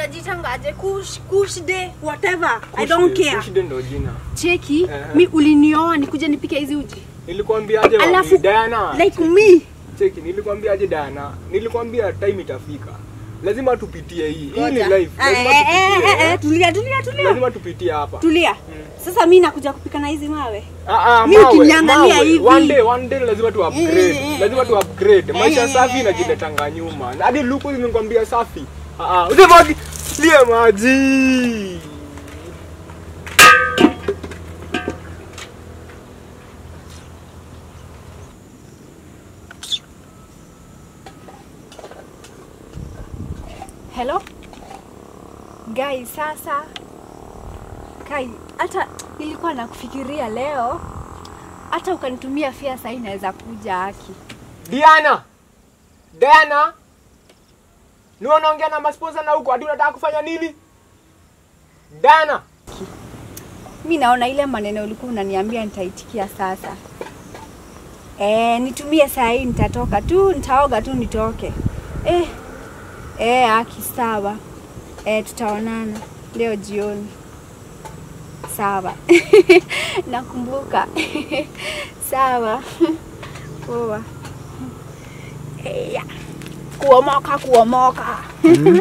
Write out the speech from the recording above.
unajitangaje kush kush day whatever i don't care Kushide ndo jina. cheki Eh. mi ulinioa nikuje nipike hizi uji Nilikwambiaje alafu mami Diana? like me Cheki, nilikwambiaje Diana? Nilikwambia time itafika. Lazima tupitie hii. Hii ni Ngoja. life. Eh, Lazima eh, eh, tupitie. eh, eh, eh. tulia tulia tulia Lazima tupitie hapa. tulia sasa mi nakuja kupika na hizi mawe Ah, ah, Mi mawe, ukiniangalia mawe. hivi. One day, one day lazima tu upgrade. Eh, eh, Lazima tu upgrade. Maisha eh, safi eh, inajiletanga nyuma. Na Hadi luku nimekwambia safi. Ah, ah, usifaki. Lie maji. hello guys sasa kai hata nilikuwa nakufikiria leo hata ukanitumia fia sahii naweza kuja haki Diana. Diana. Ni unaongea na masponsa na huko hadi unataka kufanya nini? Diana. mi naona ile maneno ulikuwa unaniambia nitaitikia sasa e, nitumie saa hii nitatoka tu nitaoga tu nitoke e, e, aki sawa e, tutaonana leo jioni sawa nakumbuka sawa poa Eya. kuomoka kuomoka